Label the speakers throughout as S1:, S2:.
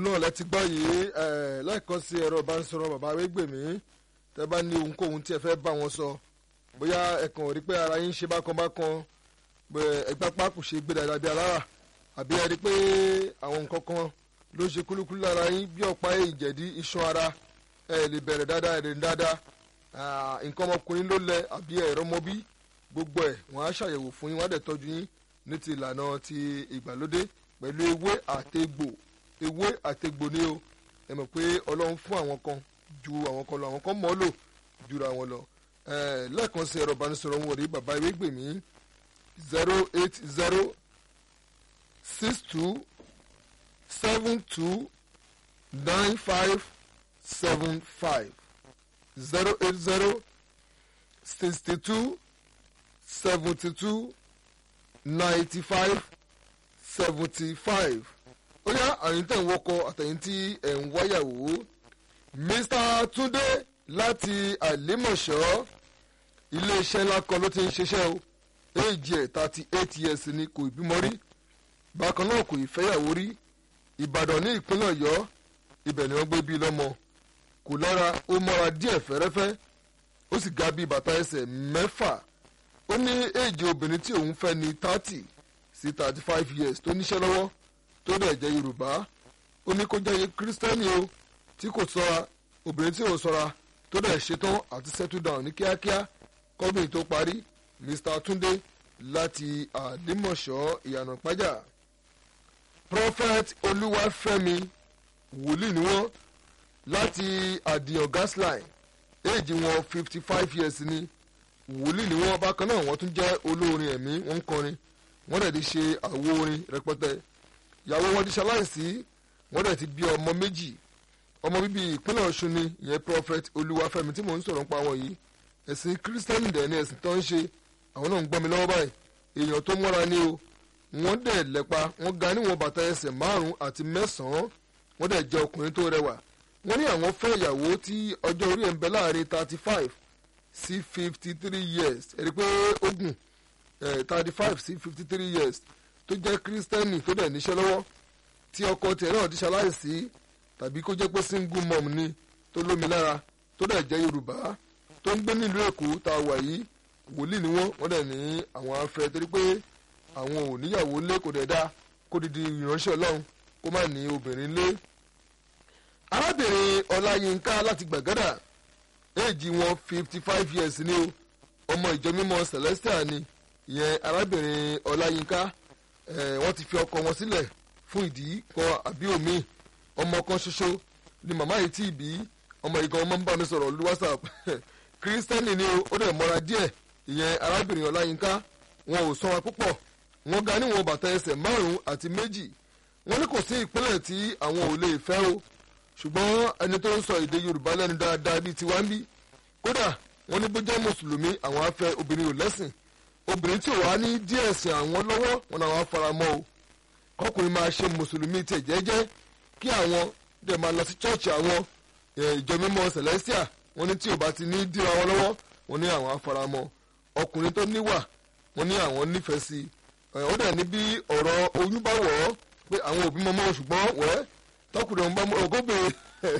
S1: náà lẹ́tí gbọ́ yìí lẹ́ẹ̀kan sí ẹ̀rọ ìbánisọ̀rọ̀ bàbá Awégbèmí tẹ́ bá ní ohunkóhun tí ẹ fẹ́ bá wọn sọ bóyá ẹ̀kan rí pé ara yín ṣe bákan bákan ẹgbẹ́ pákó ṣe gbé dáadáa bí alára àbí ẹ rí pé àwọn nǹkan kan ló ṣe kúlúkúlú lára yín bí ọ̀pá ìjẹ̀dí iṣan ara ẹ lè bẹ̀rẹ̀ dáadáa ẹ̀ lè ní dáadáa nǹkan ọmọkùnrin ló lẹ àbí ẹ̀rọ mọ́bí gbogbo ẹ̀ wọ́n á ṣàyẹ̀wò fún yín wọ́n á dẹ̀ tọ́jú yín ní ti ìlànà ti ìgbàlódé pẹ̀lú ewé àtegbò ewé àtegbò ni o ẹ mọ̀ pé ọlọ́run fún àwọn kan ju àwọn kan lọ àwọn kan mọ́ lò jura wọn lọ lẹ́ẹ̀kan sí ẹ̀rọ ìbánisọ̀rọ̀ wọn rí bàbá Ewégbèmí zero eight zero six two seven two nine five seven five zero eight zero sixty two seventy two ninety five seventy five ó yá àyìn tẹ̀ ń wọkọ̀ àtẹ̀yìn tí ẹ̀ ń wáyàwó Mr. Túndé láti àlímọ̀ṣọ́ iléeṣẹ́ ńlá kan ló ti ń ṣiṣẹ́ o éèjì ẹ̀ thirty eight years ni kò bímọ rí bákan náà kò ìfẹ́yàwó rí Ìbàdàn ní ìpínlẹ̀ Ọ̀yọ́ ibẹ̀ ni wọ́n gbé bí lọ́mọ kò lára ó mọ́ra díẹ̀ fẹ́rẹ́fẹ́ ó sì ga bí bàtà ẹsẹ̀ mẹ́fà ó ní éèjì obìnrin tí òun fẹ́ ní thirty sí thirty five years tó níṣẹ́ lọ́wọ́ tó dẹ̀ jẹ́ Yorùbá ó ní kó jẹ́ kírísítẹ́nì o tí kò ṣọ́ra obìnrin tí ò ṣọ́ra tó dẹ̀ ṣetán àti settle down ní kíákíá kọ́bìn tó parí Mr. Túndé láti àdìmọ̀ṣọ́ ìyànà ìpájà Prophet Olúwafẹ́mi wòlíì ni wọ́n láti àdìyàn gasline éèjì wọn fifty five years ni wòlíì ni wọ́n bákan náà wọ́n tún jẹ́ olórin ẹ̀mí wọ́n ń kọrin wọ́n dẹ̀ ti ṣe àwo orin rẹpẹtẹ ìyàwó wọn ti ṣaláìsí wọ́n dẹ̀ ti bí ọmọ méjì ọmọ bíbí ìpínlẹ̀ Ọ̀ṣun ni ìyẹn prophet Olúwafẹ́mi tí mò ń sọ̀rọ̀ nípa wọn yìí ẹ̀sìn kírísítẹ́nì dẹ̀ ni ẹ̀sìn tó ń ṣe àwọn náà ń gbọ́ mi lọ́wọ́ báyìí èèyàn tó mọ́ra ni o wọ́n dẹ̀ lẹ́pa wọ́n ga níwọ̀n bàtà ẹsẹ̀ márùn-ún àti mẹ́sàn-án wọ́n dẹ̀ jẹ́ ọkùnrin tó rẹwà wọ́n ní àwọn fẹ́ ìyàwó tí ọjọ́ orí ẹ̀ ń bẹ láàrin thirty five sí fifty three years ẹ̀rí pé ogun thirty five sí fifty three years tó jẹ́ kírísítẹ́nì tó dẹ̀ níṣẹ́ lọ́wọ́ tí ọkọ tiẹ̀ náà ti ṣaláìsí tàbí kó jẹ́ pé single mom ni tó lómi lára tó dẹ̀ jẹ́ yorùbá tó ń gbé nílùú èkó tá a wà yìí wòlíì ni wọ́n wọ́n dẹ̀ ní àwọn afẹ́ torí pé àwọn ò níyàwó lé kò dẹ̀ dá kó didi ìránṣẹ́ ọlọ́run kó má ní obìnrin lé. arábìnrin ọláyínká láti gbàgádà éèjì wọn fifty five years ni o ọmọ ìjọ mímọ́ celestial ni ìyẹn arábìnrin ọláyínká wọ́n ti fi ọkọ wọn sílẹ̀ fún ìdí kan àbí omi ọmọ kan ṣoṣo ni màmá yìí tí ì bí ọmọ yìí gan ọmọ ń bá mi sọ̀rọ̀ lórí whatsapp kírísítẹ́nì ni ó dẹ̀ mọ́ra díẹ̀ ìyẹn arábìnrin ọláyínká wọn ò sanra púpọ̀ wọn ga níwọ̀n bàtà ẹsẹ̀ márùn-ún àti méjì wọn ní kò sí ìpínlẹ̀ tí àwọn ò lè fẹ́ o ṣùgbọ́n ẹni tó ń sọ èdè yorùbá lẹ́nu dáadáa bíi tiwa ń bí kódà wọn ní bó jẹ́ mùsùlùmí àwọn á fẹ́ obìnrin ò lẹ́sìn obìnrin tí ò wá ní díẹ̀ ẹ̀sìn àwọn lọ́wọ́ wọn làwọn á fara mọ́ o kọkùnrin máa ṣe mùsùlùmí tiẹ̀ jẹ́jẹ́ kí àwọn dẹ̀ máa lọ sí chọ́ọ̀chì àwọn ìjọ mímọ́ celestia wọn ní tí ò bá ti ní dira wọn lọ́wọ́ wọn ní àwọn afaramọ́ ọkùnrin tó níwà wọn ní àwọn nífẹ̀ẹ́ sí i ó dẹ̀ ní bí ọ̀rọ̀ oyún bá wọ̀ ọ́ pé àwọn òbí mọ́mọ́ ṣùgbọ́n wẹ́ tọkùnrin ọ̀hún bá mú ọgọ́bìnrin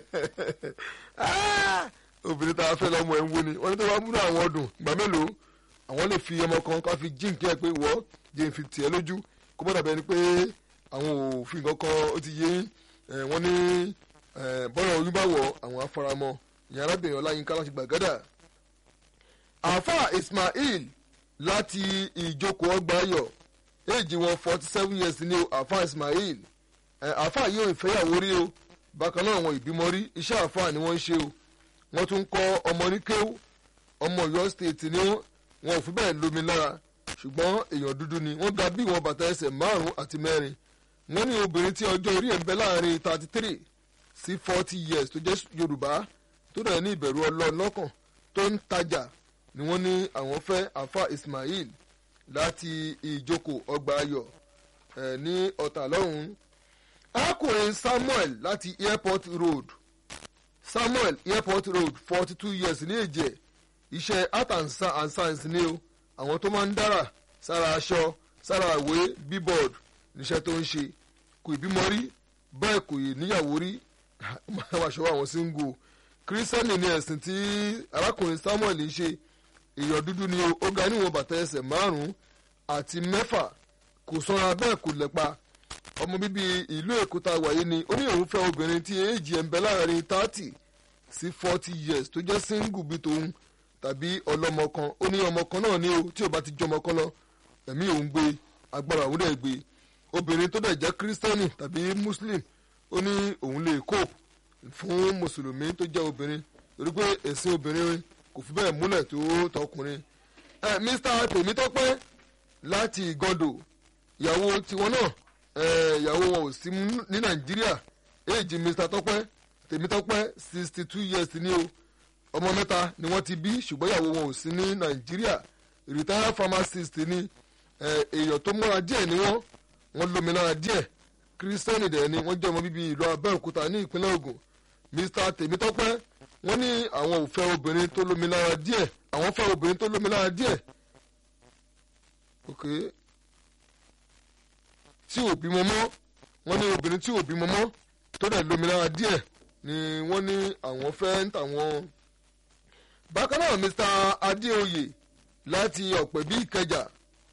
S1: obìnrin tá a fẹ́ lọ́mọ ẹ̀ ń wo ni wọ́n ní tó bá múlò àwọn ọdún ìgbà mélòó àwọn lè fi ọmọ kan ká fi jíǹkì ẹ̀ pé wọ́ jẹ́ fi tiẹ̀ lójú kó bọ́dà bẹ́ẹ̀ ni pé àwọn òfin kankan ó ti yé wọ́n ní bọ́lá oyún bá wọ̀ àwọn afaramọ́ ìyá arábìnrin ọláyínká láti gbàgádà àáfà ismail láti ìjókòó ọgbà ayọ̀ éèjì wọn forty seven years ní o àáfà ismail àáfà yìí ò ìfẹ́yàwó rí o bákan náà wọn ìbímọ rí iṣẹ́ àáfà ni wọ́n ń ṣe o wọ́n tún kọ́ ọmọ ní kéwú ọmọ Ọ̀yọ́ state ni wọ́n wọn ò fi bẹ́ẹ̀ lómi lára ṣùgbọ́n èèyàn dúdú ni wọ́n ga bí wọn bàtà ẹsẹ̀ márùn-ún àti mẹ́rin wọ́n ní obìnrin tí ọjọ́ orí ẹ̀ ń bẹ láàrin thirty three sí forty years tó jẹ́ yorùbá tó dẹ̀ ní ìbẹ̀rù ọlọ́run lọ́kàn tó ń tajà ni wọ́n ní àwọn fẹ́ afa ismail láti ìjókòó ọgbà ayọ̀ ẹ̀ ní ọ̀tà lọ́hùn-ún arákùnrin samuel láti airport road samuel airport road forty two years ní èjẹ̀ iṣẹ́ art and science ni o àwọn tó máa ń dára sára aṣọ sára ìwé bíbọ̀d níṣẹ́ tó ń ṣe kò ìbímọ rí bẹ́ẹ̀ kò yè níyàwó rí máa ṣọwọ́ àwọn síngù kírísítẹ́nì ni ẹ̀sìn tí arákùnrin samuel ń ṣe èèyàn dúdú ni ó ga níwọ̀n bàtà ẹsẹ̀ márùn-ún àti mẹ́fà kò sanra bẹ́ẹ̀ kò lẹ́pa ọmọ bíbí ìlú èkó tá a wà yìí ni ó ní òun fẹ́ obìnrin tí èjì ẹ̀ ń bẹ láàrin thirty sí forty years tó jẹ́ single bí tòun tàbí ọlọ́mọ kan ó ní ọmọ kan náà ní o tí ò bá ti jọmọ kan lọ ẹ̀mí òun gbé agbára òun dẹ̀ gbé obìnrin tó dẹ̀ jẹ́ kírísítẹ́nì tàbí muslim ó ní òun lè cope fún mùsùlùmí tó jẹ́ obìnrin torí pé ẹ̀sìn obìnrin kò fi bẹ́ẹ̀ múlẹ̀ tó tọkùnrin. ẹ mr tèmítọ́pẹ́ láti ìgàndò ìyàwó tiwọn náà ẹ ìyàwó wọn ò sí ní nàìjíríà èjì mr tọ́pẹ́ tèmítọ́pẹ́ sixty two years ni o ọmọ mẹ́ta ni wọ́n ti bí ṣùgbọ́n ìyàwó wọn ò sí ní nàìjíríà retired pharmacist ni èèyàn tó múra díẹ̀ ni wọ́n wọ́n lómìnira díẹ̀ kírísítẹ́nì dẹ̀ ni wọ́n jẹ́ ọmọ bíbí ìlú abẹ́òkúta ní ìpínlẹ̀ ògùn mr tèmítọ́pẹ́ wọ́n ní àwọn ò fẹ́ obìnrin tó lómìnira díẹ̀ àwọn fẹ́ obìnrin tó lómìnira díẹ̀ ok tí ò bímọ mọ́ wọ́n ní obìnrin tí ò bímọ mọ́ tó dẹ̀ lómìnira díẹ̀ ni wọ́n ní àwọn fẹ́ ń tàwọn. bákan náà mr adéoyè láti ọ̀pẹ̀bí ìkẹjà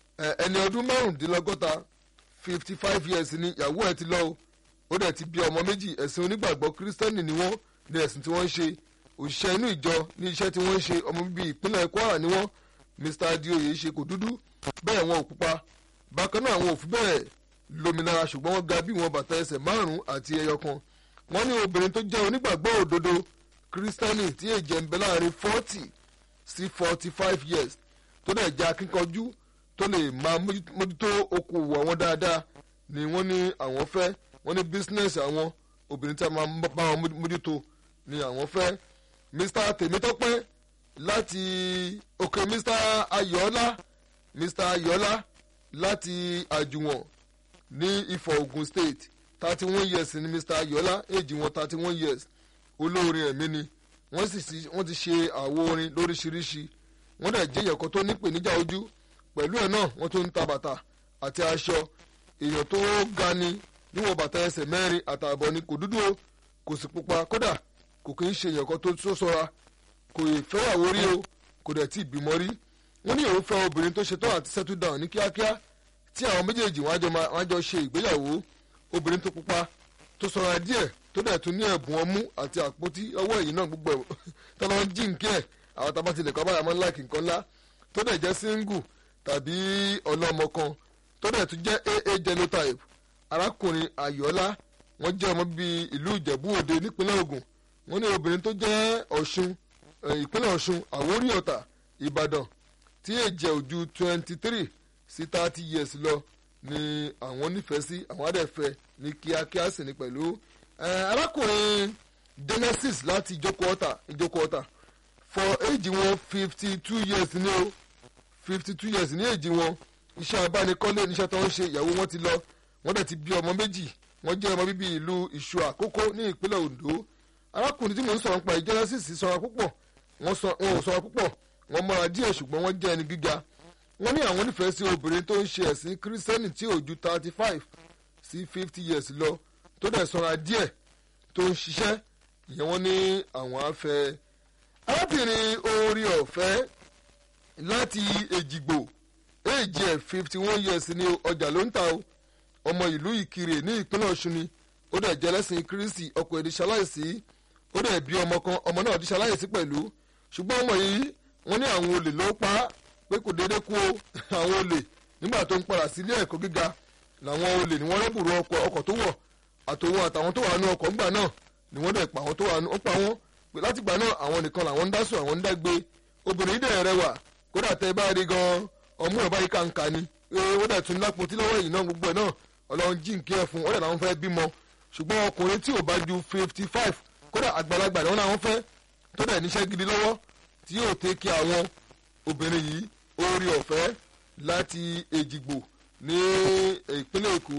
S1: ẹni ọdún márùndínlọ́gọ́ta fifty five years ni ìyàwó ẹ̀ ti lọ o ó dẹ̀ ti bí ọmọ méjì ẹ̀sìn onígbàgbọ́ kírísítẹ́nì ni wọ́n ní ẹ̀sìn tí wọ́n ń ṣe òṣìṣẹ́ inú ìjọ ní iṣẹ́ tí wọ́n ń ṣe ọmọ bíbí ìpínlẹ̀ kwara ni wọ́n mr adioye ṣe kò dúdú bẹ́ẹ̀ wọn ò pupa bákan náà àwọn ò fi bẹ́ẹ̀ lómìnira ṣùgbọ́n wọ́n ga bí wọn bàtà ẹsẹ̀ márùn-ún àti ẹyọ kan wọ́n ní obìnrin tó jẹ́ onígbàgbọ́ òdodo kírísítẹ́nì tí èjì ẹ̀ ń bẹ láàrin forty sí forty five years tó dẹ̀ jẹ́ akínkanjú tó lè máa mójútó okòwò àwọn dáadáa ni wọ́n ní àwọn fẹ́ wọ́n ní bísínẹ́sì àwọn obìnrin tí a máa bá wọn mójútó ni àwọn fẹ́ mr tèmítọ́pẹ́ láti òkè mr ayọ̀ọ́lá mr ayọ̀ọ́lá láti àjùwọ̀n ní ifọ̀ ogun state thirty one years ni mr ayọ̀ọ́lá èjì wọn thirty one years olóorin ẹ̀mí ni wọ́n sì wọ́n ti ṣe àwo orin lóríṣiríṣi wọ́n dẹ̀ jẹ́ ìyẹ̀kọ́ tó nípèníjà ojú pẹ̀lú ẹ̀ náà wọ́n tún ń ta bàtà àti aṣọ èèyàn tó ga ni níwọ̀n bàtà ẹsẹ̀ mẹ́rin àtààbọ̀ ni kò dúdú o kò sì pupa kódà kò kì í ṣe ìyẹ̀kọ́ tó tó sọ́ra kò ì fẹ́yàwó rí o kò dẹ̀ tí ì bímọ rí wọ́n ní òun fẹ́ obìnrin tó ṣetán àti settle down ní kíákíá tí àwọn méjèèjì wọn á jọ ṣe ìgbéyàwó obìnrin tó pupa tó sọ́ra díẹ̀ tó dẹ̀ tún ní ẹ̀bùn ọmú àti àpótí ọwọ́ ẹ̀yìn náà gbogbo ẹ̀ tọ́lọ́ ń jí nkẹ́ ẹ̀ àwọn tá a bá tilẹ̀ kọ́ báyà máa ń láìkì nǹkan ńlá tó dẹ̀ jẹ́ single tàbí ọlọ́mọ kan tó dẹ̀ tún jẹ́ aa genotype arákùnrin ayọ̀ọ́lá wọ́n jẹ́ ọmọ bíi ìlú ìjẹ̀bú òde nípínlẹ̀ ògùn wọ́n ní obìnrin tó jẹ́ ọ̀ṣun ìpínlẹ̀ ọ̀ṣun àwórí ọ̀tà ìbàdàn tí èjẹ̀ ojú twenty three sí thirty years lọ ni àwọn nífẹ̀ẹ́ sí àwọn adẹ́fẹ́ ní kíákíá sì ní pẹ̀lú arákùnrin genesis láti ìjókòó ọ̀tà ìjókòó ọ̀tà for age wọn fifty two years ní o fifty two years ní age wọn iṣẹ́ abánikọ́lé níṣẹ́ tó ń ṣe ìyàwó wọn ti lọ wọ́n dẹ̀ ti bí ọmọ méjì wọ́n jẹ́ ọmọ bíbí ìlú ìṣù àkókò ní ìpínlẹ̀ ondo arákùnrin tí mò ń sọ̀rọ̀ nípa ìjẹ́rẹ́sìsì sọ̀rọ̀ púpọ̀ wọ́n ò sọ̀rọ̀ púpọ̀ wọ́n mọ́ra díẹ̀ ṣùgbọ́n wọ́n jẹ́ ẹni gíga wọ́n ní àwọn nífẹ̀ẹ́ sí obìnrin tó ń ṣe ẹ̀sìn kírísítẹ́nì tí ò ju thirty five sí fifty years lọ tó dẹ̀ sọ̀ra díẹ̀ tó ń ṣiṣẹ́ ìyẹn wọ́n ní àwọn afẹ́ arábìnrin orí ọ̀fẹ́ láti èjìgbò èjì ẹ̀ fifty one years ní ọjà ló ń ta o ọmọ ìlú ìkirè ní ìpínlẹ̀ ọ̀ṣun ni ó dẹ̀ jẹ́ lẹ́sìn kírísì ọkọ̀ èdè ṣaláìsí ó dẹ̀ bí ọmọ kan ọmọ náà di ṣaláìsí pẹ̀lú ṣùgbọ́n ọmọ yìí wọ́n ní àwọn olè ló pa á pé kò déédéé kú o àwọn olè nígbà tó ń padà sí ilé ẹ̀kọ́ gíga làwọn olè ni wọ́n rẹ́bùrú ọkọ̀ tó wọ̀ àtòwọn àtàwọn tó wà nú ọkọ̀ ńgbà náà ni wọ́n dẹ̀ pa àwọn tó wà nú ó pa wọ́n pé láti gbà náà àwọn nìkan làwọn ń dásùn àwọn ń dágbé obìnrin yìí dẹ̀ rẹwà kódà tẹ́ bá rí gan ọmú ẹ̀ báyìí kàǹkà ni ó dẹ̀ tún lápótí lọ́wọ́ yìí náà gbogbo ẹ̀ náà ọlọ́run jí nkí ẹ̀ fún ọ̀dẹ̀ làwọn fẹ́ bímọ ṣùgbọ́n ọkùnrin tí ò bá ju fifty five kódà àgbàlagbà ni wọ́n náà wọ́n fẹ́ tó dẹ̀ níṣẹ́ gidi lọ́wọ́ tí yóò tẹ́ kí àwọn obìnrin yìí orí ọ̀fẹ́ láti èjìgbò ní ìpínlẹ̀ èkó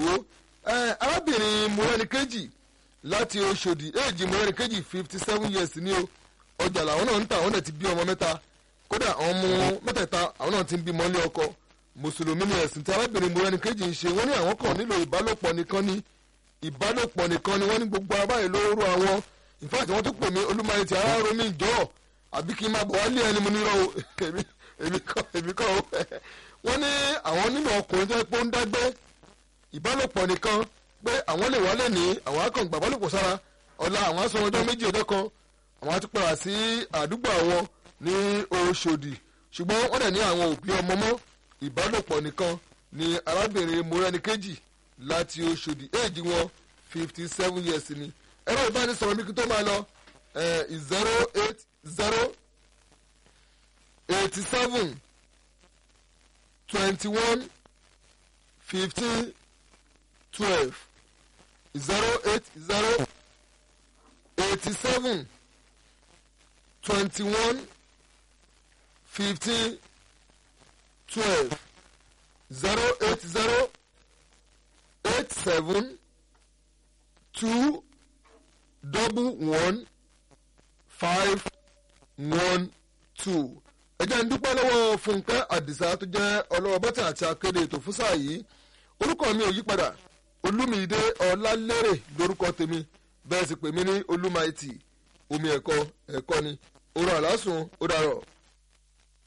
S1: arábìnrin mọ́rẹ́nìkejì láti oṣòdì èjì mọ́rẹ́nìkejì fifty seven years ní o ọjà làwọn náà ń tà àwọn náà ti bí ọmọ mẹ́ta kódà àwọn ọmọ mẹ́tẹ̀ẹ̀ta àwọn náà ti ń bímọ ní ọkọ mùsùlùmí ni ẹ̀sìn tí arábìnrin mọ́rẹ́nìkejì ń ṣe wọ́n ní àwọn kan nílò ìbálòpọ̀ nìkan ní ìbálòpọ̀ nìkan ni wọ́n ní gbogbo ara báyìí ló rú àwọn in fact wọ́n tún pè mí olúmọye tí ara ro mi jọ àbí kí n máa bọ̀ wá lé ẹni mo nírọ̀ o èmi èmi kọ́ èmi kọ́ o wọ́n ní àwọn nínú ọkùnrin tó yẹ pé ó ń dágbé ìbálòpọ̀ nìkan pé àwọn lè wálé ní àwọn akọ̀ǹgbà ìbálòpọ̀ sára ọ̀la àwọn aṣọ ọjọ́ méjì ọjọ́ kan àwọn á ti padà sí àdúgbò àwọn ní Òṣòdì ṣùgbọ́n wọ́n dẹ̀ ní àwọn òbí ọmọ mọ́ ìbálòpọ̀ nìkan ni arábìnrin morẹ́nikejì láti Òṣòdì éèjì wọn fifty seven years ni ẹ̀rọ ìbánisọ̀rọ̀ mi kí tó máa lọ zero eight zero eighty seven twenty one fifteen twelve zero eight zero eighty seven twenty one fifteen twelve zero eight zero eight seven two double one five one two ẹ jẹ́ ń dúpẹ́ lọ́wọ́ Fúnkẹ́ Àdìsá tó jẹ́ ọlọ́wọ́ bọ́tà àti akéde ètò fún sáà yìí orúkọ mi ò yí padà Olúmídé Ọlálérè lórúkọ tèmi bẹ́ẹ̀ sì pè mí ní Olúmaìtì omi ẹ̀kọ́ ẹ̀kọ́ ni orun àlásùn ó dàrọ̀.